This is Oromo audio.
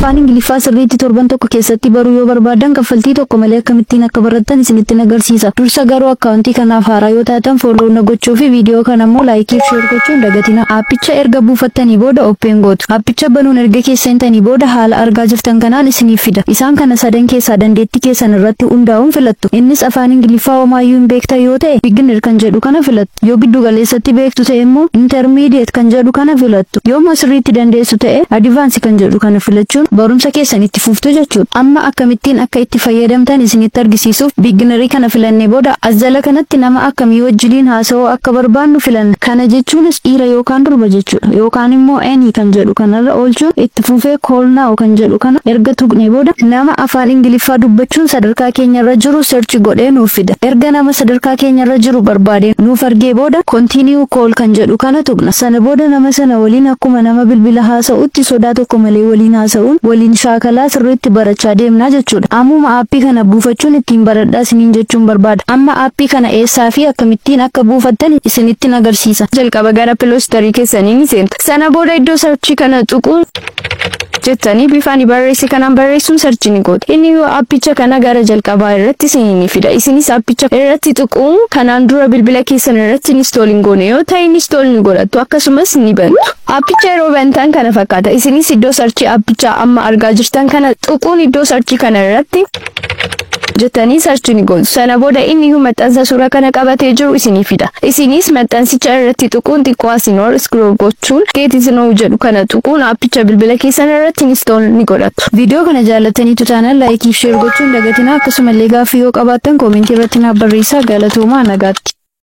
afaan ingiliffaa sirriitti torban tokko keessatti baruu yoo barbaadan kaffaltii tokko malee akkamittiin akka barattan isinitti agarsiisa. Dursa garuu akkaawuntii kanaaf haaraa yoo taatan fooloo na gochuu fi viidiyoo kana immoo laayikii fi sheer gochuun dagatina. Aappicha erga buufattanii booda oppeen gootu. Aappicha banuun erga keessantanii booda haala argaa jirtan kanaan isiniif fida. Isaan kana sadan keessaa dandeettii keessan irratti hundaa'uun filattu. Innis afaan ingiliffaa homaayyuu hin beektan yoo ta'e beginner kan jedhu kana filattu. Yoo giddu galeessatti beektu ta'e immoo intermediate kan jedhu kana filattu. Yoo sirriitti dandeessu ta'e advance kan jedhu kana filachuun barumsa keessan itti fuftu jechuudha. Amma akkamittiin akka itti fayyadamtan isinitti argisiisuuf beginnerii kana filannee booda as jala kanatti nama akkamii wajjiniin haasa'uu akka barbaannu filanna. Kana jechuunis dhiira yookaan durba jechuudha. Yookaan immoo any kan jedhu kanarra oolchuun itti fufee call now kan jedhu kana erga tuqne booda nama afaan ingiliffaa dubbachuun sadarkaa keenyarra jiru search godhee nuuf fida. Erga nama sadarkaa keenyarra jiru barbaade nuuf argee booda continue call kan jedhu kana tuqna. Sana booda nama sana waliin akkuma nama bilbila haasa'utti sodaa tokko malee waliin haasa'uun waliin shaakalaa sirriitti barachaa deemnaa jechuudha. Ammuma aappii kana buufachuun ittiin baradhaa isiniin jechuun barbaada. Amma aappii kana eessaa fi akkamittiin akka buufattan isinitti agarsiisa. Jalqaba gara piloostarii keessanii ni seenta. Sana booda iddoo sarchii kana tuquun jettanii bifaan barreesse kanaan barreessuun sarchi ni gootu. Inni yoo aappicha kana gara jalqabaa irratti isinii ni fida. Isinis aappicha irratti tuquun kanaan dura bilbila keessan irratti install hin goone yoo ta'e install ni godhattu akkasumas ni bantu. Aappicha yeroo bantan kana fakkaata. Isinis iddoo sarchii aappichaa amma argaa jirtan kana tuquun iddoo sarchii kana irratti jettanii sarchi ni gootu. Sana booda inni maxxansa suura kana qabatee jiru isinii fida. Isinis maxxansicha irratti tuquun xiqqoo asiin ol scroll gochuun geet isinoo jedhu kana tuquun aappicha bilbila keessan irratti install ni godhattu. Viidiyoo kana jaallattanii tutaanan laayikii fi sheer gochuun dagatina akkasumallee gaaffii yoo qabaattan koomentii irratti naaf barreessaa galatoomaa nagaatti.